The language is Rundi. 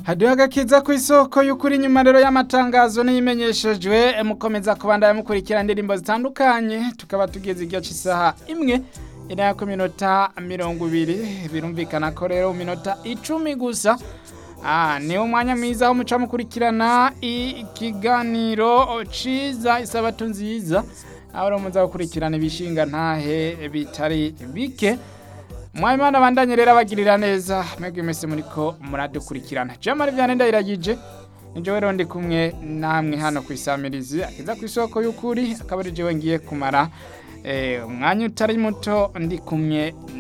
haduha agakiza ku isoko y'ukuri nyuma rero y'amatangazo n'iyimenyeshejwe mukomeza kubandanya mukurikira indirimbo zitandukanye tukaba tugeze igihe cy'isaha imwe iriya ku minota mirongo ibiri birumvikana ko rero mu minota icumi gusa ni umwanya mwiza wo muca mukurikirana ikiganiro ciza isabato nziza aho rero muza gukurikirana ibishinga ntahe bitari bike mwayimana bandanye rero abagirira neza mwebwe mwese muriko muradukurikirana jamari vyane ndayiragije nijewe rero ndi kumwe namwe hano ku isamirizi akiza ku isoko y'ukuri akaba ari jewe ngiye kumara umwanya utari muto ndi kumwe